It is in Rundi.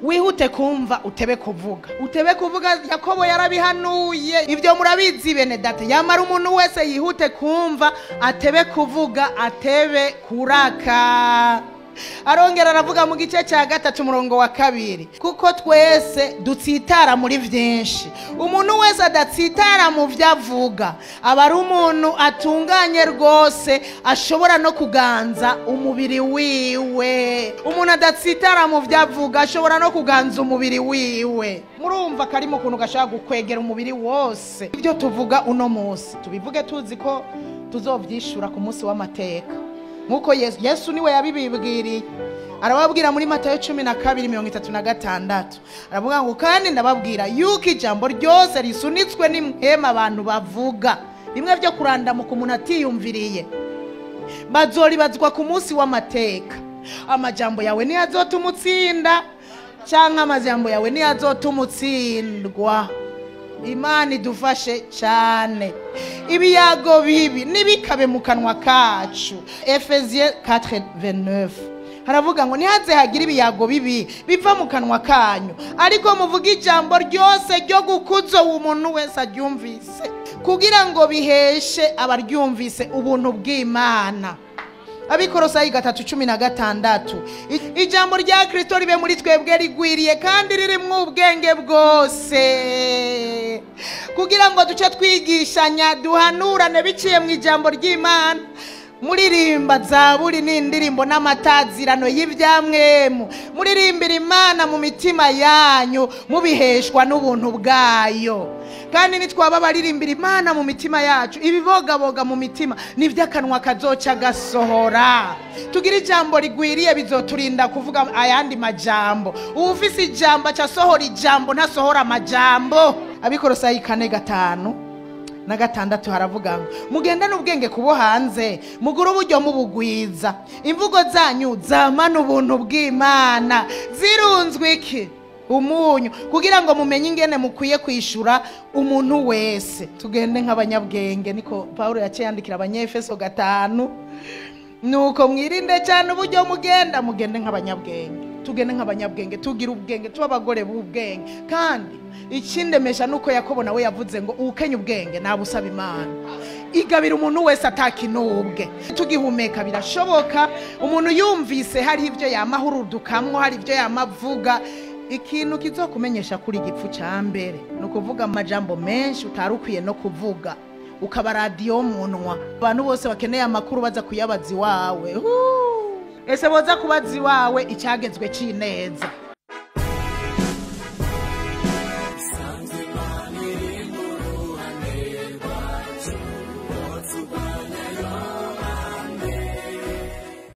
wihute kumva utebe kuvuga utebe kuvuga yakobo yarabihanuye ibyo murabizi bene data yamara umuntu wese yihute kumva atebe kuvuga atebe kuraka arongera aravuga mu gice cya gatatu umurongo wa kabiri kuko twese dutsitara muri byinshi umuntu wese adatsitara mu byo avuga aba ari umuntu atunganye rwose ashobora no kuganza umubiri wiwe umuntu adatsitara mu byo avuga ashobora no kuganza umubiri wiwe murumva karimo ukuntu gashobora gukwegera umubiri wose ibyo tuvuga uno munsi tubivuge tuzi ko tuzobyishura ku munsi w'amateka nk'uko yesu yesu niwe yabibibwiriye arababwira muri matayo cumi na kabiri mirongo itatu na gatandatu aravuga ngo kandi ndababwira yuko ijambo ryose risunitswe n'imhema abantu bavuga bimwe byo kurandamuka umuntu atiyumviriye bazoribazwa ku munsi w'amateka amajambo yawe niyo azotuma utsinda cyangwa amajambo yawe niyo azotuma utsindwa imana idufashe cyane ibiyago bibi ntibikabe mu kanwa kacu efeziye 4:29 haravuga ngo ntihaze hagire ibiyago bibi biva mu kanwa kanyu ariko muvuge ijambo ryose ryo gukuza uwo muntu wese aryumvise kugira ngo biheshe abaryumvise ubuntu bw'imana abikorosayi gatatu cumi na gatandatu I- ijambo rya kirisito ribe muri twebwe rigwiriye kandi ririmo ubwenge bwose kugira ngo duce twigishanya duhanurane biciye mu ijambo ry'imana muririmba zaburi n'indirimbo n'amatazirano y'ibyamwemu muririmbira imana mu mitima yanyu mubiheshwa n'ubuntu bwayo kandi nitwaba baririmbira imana mu mitima yacu ibibogaboga mu mitima nibyo akanwa kazoca gasohora tugira ijambo rigwiriye bizoturinda kuvuga ayandi majambo uwufise ijambo acasohora ijambo ntasohora amajambo abikorosayi kane gatanu na gatandatu haravuga ngo mugendane ubwenge kubo hanze mugure uburyo mubugwiza imvugo zanyu zamana ubuntu bw'imana zirunzwe iki umunyu kugira ngo mumenye ingene mukwiye kwishura umuntu wese tugende nk'abanyabwenge niko paul yaciye yandikira abanyefeso gatanu nuko mwirinde cyane uburyo mugenda mugende nk'abanyabwenge tugende nk'abanyabwenge tugire ubwenge tuba abagore b'ubwenge kandi ikindemesha nuko yakobo nawe yavuze ngo uwukenya ubwenge nabusaba imana igabira umuntu wese atakinubwe tugihumeka birashoboka umuntu yumvise hari ibyo yamahurudukamwo hari ibyo yamavuga ikintu kizokumenyesha kuri igipfu cya mbere ni ukuvuga amajambo menshi utari ukwiye no kuvuga ukaba radiyo munwa abantu bose bakeneye amakuru baza kuyabaza iwawe Huu! ese boza kubaza iwawe icyagezwe cy'ineza